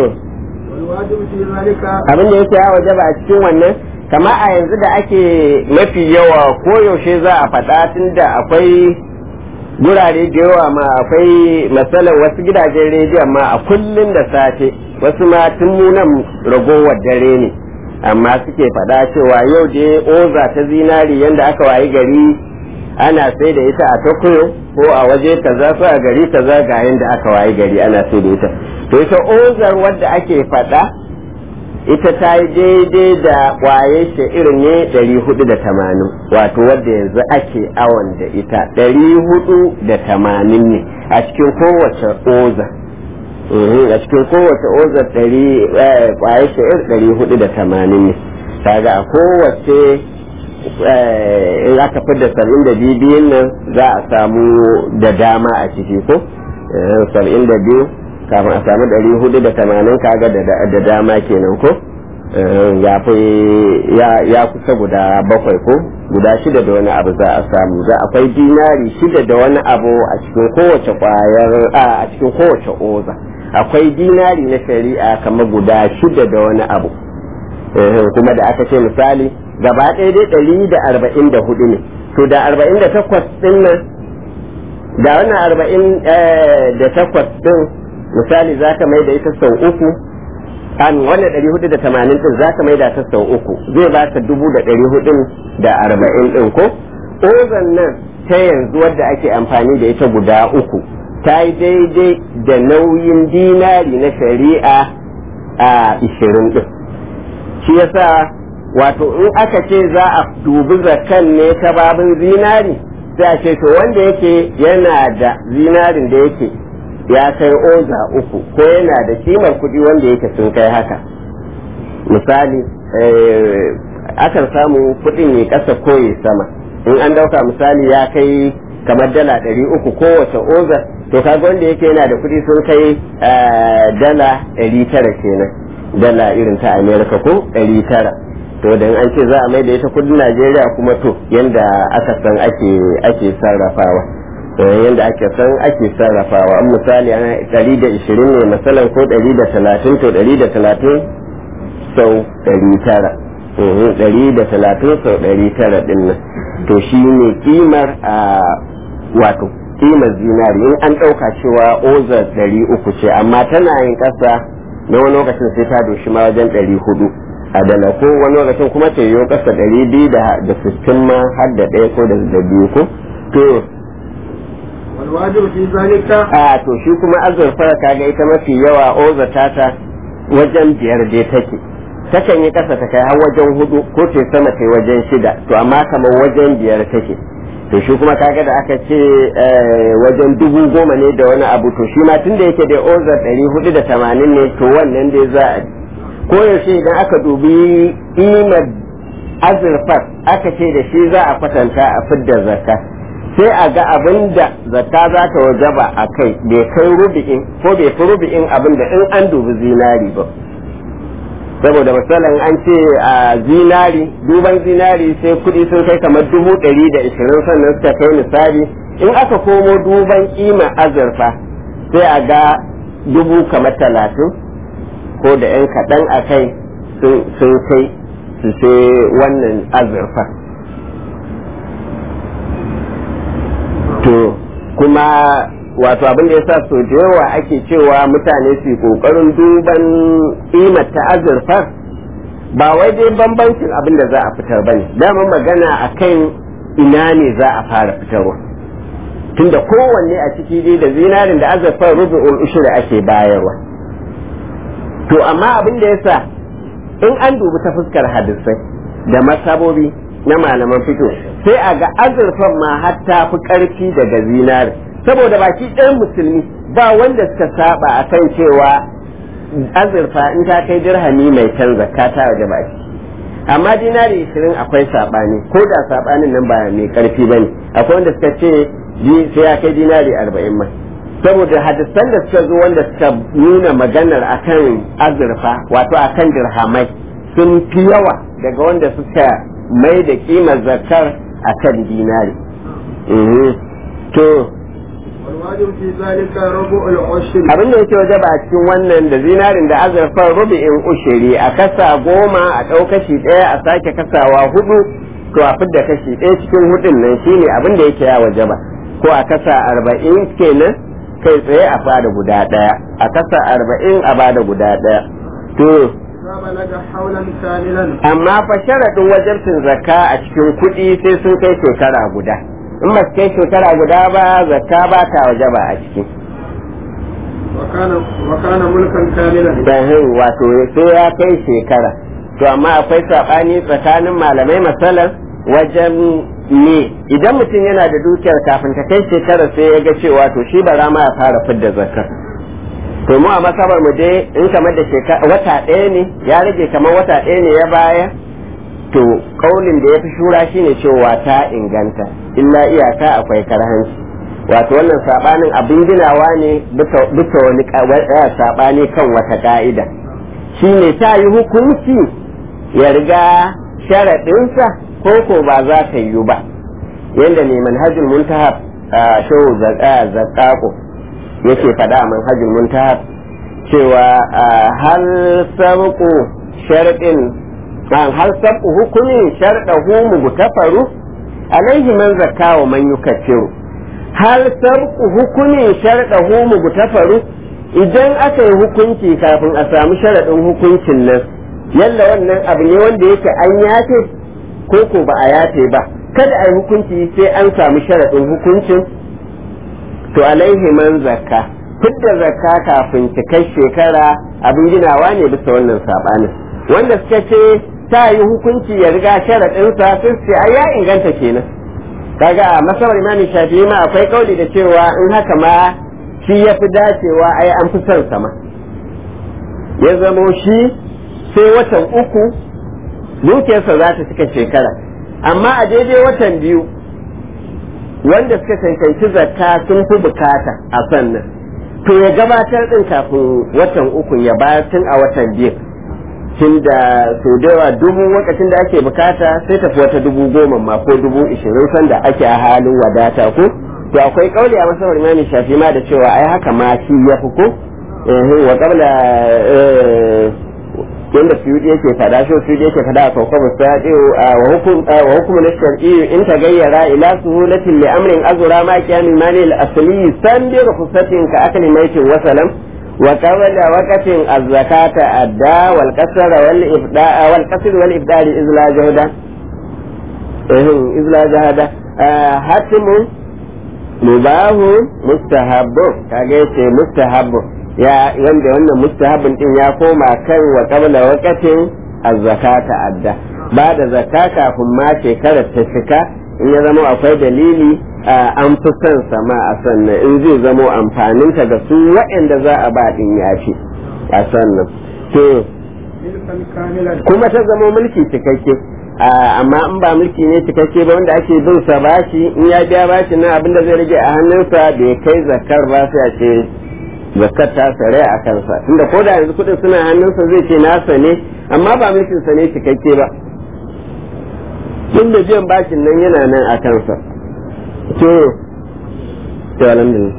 abin da yake ya wajaba a cikin wannan kama a yanzu da ake mafi yawa koyaushe za a faɗa tun da akwai gurare da yawa ma akwai matsalar wasu gidajen rediyon ma a kullum da safe wasu ma tun munan ragowar dare ne amma suke faɗa cewa yau da oza ta zinari yadda aka wayi gari ana sai da ita a Tokyo ko a waje kaza ko a gari kaza ga yanda aka wayi gari ana sai da ita to ita ozar wadda ake faɗa ita ta yi daidai da kwaye sha'ir ne 480 wato wadda yanzu ake awon da ita 480 ne a cikin kowace oza a cikin kowace oza kwaye sha'ir 480 ne kaga a kowace in aka fi da saba'in da biyu biyun nan za a samu da dama a ciki ko saba'in da biyu kafin a samu ɗari hudu da tamanin kaga da dama kenan ko ya fi ya kusa guda bakwai ko guda shida da wani abu za a samu za akwai dinari shida da wani abu a cikin kowace kwayar a cikin kowace oza akwai dinari na shari'a kamar guda shida da wani abu kuma da aka ce misali gaba ɗaya dai ɗari da arba'in da hudu ne to da arba'in da takwas ɗin nan da wannan arba'in da takwas ɗin misali za ka mai da ita sau uku an wannan ɗari hudu da tamanin ɗin za ka mai da ta sau uku zai ba ka dubu da ɗari hudun da arba'in ɗin ko ozan nan ta yanzu wadda ake amfani da ita guda uku ta yi daidai da nauyin dinari na shari'a a ishirin ɗin shi yasa wato in aka ce za a dubi zakan ne ta babin zinari sai a ce to wanda yake yana da zinarin da yake ya kai oza uku ko yana da kimar kuɗi wanda yake sun kai haka misali akan samu kuɗin ya ƙasa ko ya sama in an dauka misali ya kai kamar dala ɗari uku kowace oza to kaga wanda yake yana da kuɗi sun kai dala ɗari tara kenan dala irin ta amerika ko ɗari tara to dan an ce za a mai da ita kudin najeriya kuma to yanda aka san ake ake sarrafawa yanda ake san ake sarrafawa an misali ana ɗari da ishirin ne masalan ko ɗari da talatin to ɗari da talatin sau ɗari tara ɗari da talatin sau ɗari tara ɗin nan to shi ne kimar a wato kimar zinari in an ɗauka cewa oza ɗari uku ce amma tana yin ƙasa na wani lokacin sai ta doshi ma wajen ɗari hudu a dala ko wani lokacin kuma ta yiwu ƙasa ɗari biyu da sittin ma har da ɗaya ko da biyu ko to والواجب في ذلك a to shi kuma azurfar kaga ita mafi yawa oza tata wajen biyar dai take takan yi ƙasa ta kai har wajen hudu ko ce sama ta wajen shida to amma kamar wajen biyar take to shi kuma kaga da aka ce wajen dubu goma ne da wani abu to shi ma tun da yake da oza ɗari hudu da tamanin ne to wannan dai za a koyaushe idan aka dubi imar azurfar aka ce da shi za a kwatanta a fidda zakka sai a ga abin da zakka za ta wajaba a kai bai kai rubi'in ko bai fi rubi'in abin da in an dubi zinari ba saboda misalin an ce a zinari duban zinari sai kuɗi sun kai kamar dubu ɗari da ishirin sannan suka kai misali in aka komo duban kima azurfa sai a ga dubu kamar talatin ko da yan kaɗan a kai sun kai su sai wannan azurfa to kuma wato abin da ya sa so da yawa ake cewa mutane su kokarin duban ta azurfa ba wai dai bambancin abin da za a fitar bane dama magana akan ina ne za a fara fitarwa tunda kowanne a ciki dai da zinarin da azurfar rubu'ul ushri ake bayarwa to amma abin da yasa in an dubi ta fuskar hadisai da masabobi na malaman fito sai a ga azurfan ma hatta fi karfi daga zinari saboda baki ɗayan musulmi ba wanda suka saba akan cewa azurfa in ta kai dirhami mai can zakka ta waje ba shi amma dinari ishirin akwai saɓani ko da saɓanin nan ba mai karfi ba ne akwai wanda suka ce sai ya kai dinari arba'in ma saboda hadisan da suka zo wanda suka nuna maganar akan azurfa wato akan dirhamai sun fi yawa daga wanda suka mai da kimar zakar akan dinari to والواجب في ذلك ربع العشر abin da yake waje ba cikin wannan da zinarin da azurfar rubi'in ushiri a kasa goma a ɗau kashi ɗaya a sake kasawa hudu to a fidda kashi ɗaya cikin hudun nan shine abin da yake ya waje ba ko a kasa arba'in kenan kai tsaye a bada guda ɗaya a kasa arba'in a bada guda ɗaya to إذا بلغ حولا كاملا amma fa sharaɗin wajabcin zakka a cikin kuɗi sai sun kai shekara guda in ba su kai shekara guda ba zakka ba ta wajaba a ciki وكان وكان ملكا كاملا bahin wato sai ya kai shekara to amma akwai saɓani tsakanin malamai masalan wajen ne idan mutum yana da dukiyar kafin ta kai shekara sai ya ga cewa to shi bara ma ya fara fidda zakar to mu a masabar mu dai in kamar da shekara wata ɗaya ne ya rage kamar wata ɗaya ne ya baya to kaulin da ya fi shura shine cewa ta inganta illa iyaka akwai karhanci wato wannan sabanin abin ginawa ne bisa wani sabani kan wata ka'ida shine ta yi hukunci ya riga sharaɗinsa ko ko ba za ta yi ba yadda ne manhajul muntahab shehu zakako yake faɗa a manhajul muntahab cewa hal sabqu sharɗin hal sabqu hukumin sharɗahu mugtafaru alaihi man zakka wa man yukaffiru hal sabqu hukumin sharɗahu mugtafaru idan aka yi hukunci kafin a samu sharaɗin hukuncin nan yalla wannan abu ne wanda yake an yafe ko ko ba a yafe ba kada a yi hukunci sai an samu sharaɗin hukuncin to alaihi man zakka fidda zakka kafin cikar shekara abin ginawa ne bisa wannan sabanin wanda suka ce ta yi hukunci ya riga sharaɗinsa sun ce ai ya inganta kenan kaga a masabar imami shafi'i ma akwai kauli da cewa in haka ma shi ya fi dacewa ai an fi son sama ya zamo shi sai watan uku dukiyarsa za ta cika shekara amma a daidai watan biyu wanda suka cancanci zakka sun fi bukata a sannan to ya gabatar din kafin watan uku ya bayar tun a watan biyu tun da sau da yawa dubu lokacin da ake bukata sai tafi wata dubu goma ma ko dubu ishirin sanda ake a halin wadata ko to akwai kauli a masawar imani shafi ma da cewa ai haka ma shi ya fi ko wa kabla yanda suyudi yake fada shi suyudi yake fada a kawkwa musadi wa hukum wa hukum na shar'i in tagayyara ila suhulatin li amrin azura ma kiyamin mali al-asli san bi rukhsatin ka akli maitin wa salam wa qawla waqatin az-zakata adda wal qasr wal ifda wal qasr wal ifdari izla jahda eh izla jahda hatimu mubahu mustahabbu kage ce mustahabbu ya wanda wannan mustahabin din ya koma kan wa qabla waqatin az-zakata adda ba da zakka kafin ma shekarar ta cika in ya zama akwai dalili an fi son sama a sannan in zai zamo amfanin ta ga su waɗanda za a ba din yafi a sannan to kuma ta zama mulki cikakke amma in ba mulki ne cikakke ba wanda ake bin sa bashi in ya biya bashi na abin da zai rage a hannunsa bai kai zakar ba sai a ce zakar ta sare a kansa tunda ko da yanzu kudin suna hannunsa zai ce nasa ne amma ba mulkin sa ne cikakke ba tunda biyan bashin nan yana nan a kansa to to alhamdulillah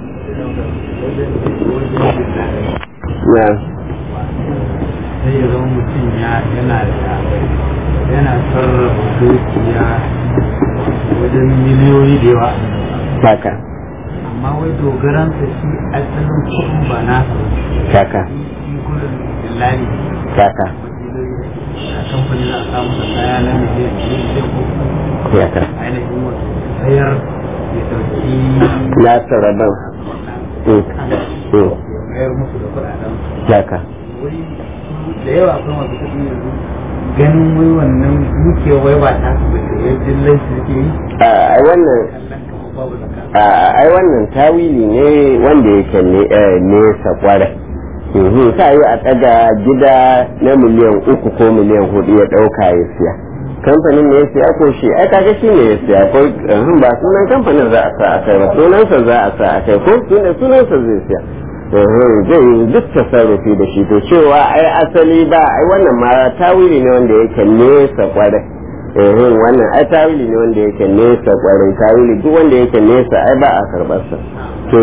na sai ya zama mutum ya yana da yana sarrafa dukiya wajen miliyoyi da yawa haka amma wai dogaransa shi asalin kuɗin ba na haka shi gudun dillali haka a kamfani za a samu da kaya na miliyan biyu sai ko ya ka ainihin wasu sayar ya ɗauki nasa rabon Mm. Mm. mayar musu da kuɗaɗen ya ka wuri da yawa akwai masu kuɗi yanzu ganin wai wannan dukewa wai ba ta su bace ya jillan su suke yi a ai wannan kallon kamar babu zaka a ai wannan tawili ne wanda yake ne eh, nesa kwarai Mhm, ta yi a ɗaga gida na miliyan uku ko miliyan hudu ya ɗauka ya siya kamfanin ne ya siya ko shi ai kaga shi ne ya siya ko uhum, ba sunan kamfanin za a sa a kai ba sunansa za a sa a kai ko sunan sunansa zai siya Uhum, zai yi duk tasarrufi da shi to cewa ai asali ba ai wannan ma tawili ne wanda yake nesa kwarai Uhum, wannan ai tawili ne wanda yake nesa kwarai tawili duk wanda yake nesa ai ba a karɓar sa to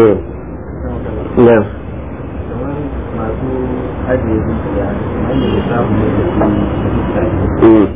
na masu ajiye dukiya wanda ya samu ne mm.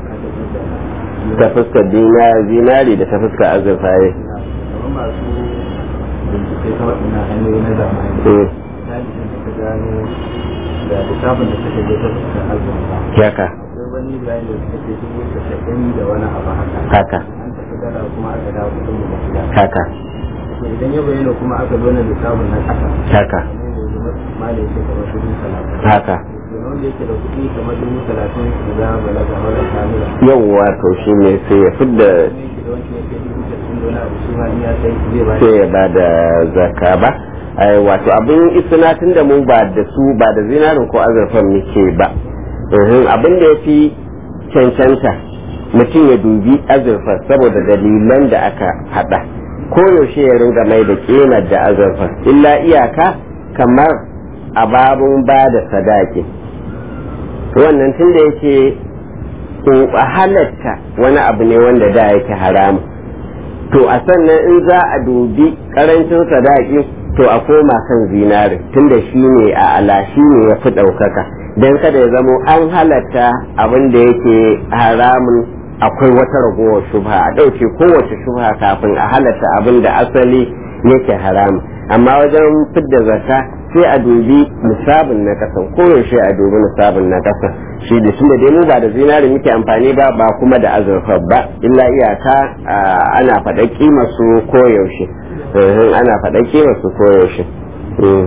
ta fuskar dina- zinari da ta fuskar azurfa ya kamar masu bincike ta waɗannan hanyoyi na zamani Mm. misali da ka gano da littafin da suka je ta fuskar azurfa haka akwai wani bayani da suka ce dubu casa'in da wani abu haka haka an tafi dala kuma aka dawo kudin mu masu yaka haka to idan ya bayyana kuma aka zo na littafin na ƙasa haka ne ne malai ce kamar dubu talatin haka to na wanda yake da kuɗi kamar dubu talatin da za a balaga mara kamila yawwa to shi ne sai ya fidda ne yake da wancan yake dubu casa'in da wani abu shi ma in ya sai zai ba sai ya ba da zaka ba ai wato abin isna tun da mu ba da su ba da zinarin ko azurfan muke ba Uhum, abin da ya fi cancanta mutum ya dubi azurfar saboda dalilan da aka haɗa koyaushe ya ringa mai da ƙimar da azurfar illa iyaka kamar a babun ba da sadaki wannan tun da yake in halatta wani abu ne wanda da yake haramu to a sannan in za a dubi karancin sadaki to a koma kan zinari tunda shi ne a ala shi ne ya fi ɗaukaka don kada ya zamo an halatta abin da yake haramun akwai wata ragowar shubha a ɗauke kowace shubha kafin a halatta abin da asali yake haramun amma wajen fidda zakka sai a dubi nisabin na kasan koyaushe a dubi nisabin na kasan shi da tunda dai mu ba da zinari muke amfani ba ba kuma da azurfa ba illa iyaka ah, ana faɗa kima su koyaushe Mhm, ana faɗa kima su koyaushe Mm.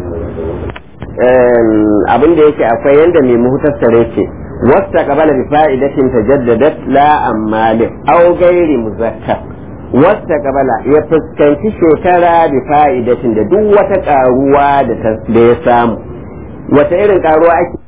Em, abin da yake akwai yanda mai muhtassare ce wasta qabala bi fa'idatin tajaddadat la ammalin aw ghairi muzakkar wasta qabala ya fuskanci shekara bi fa'idatin da duk wata karuwa da ta- da ya samu wata irin karuwa ake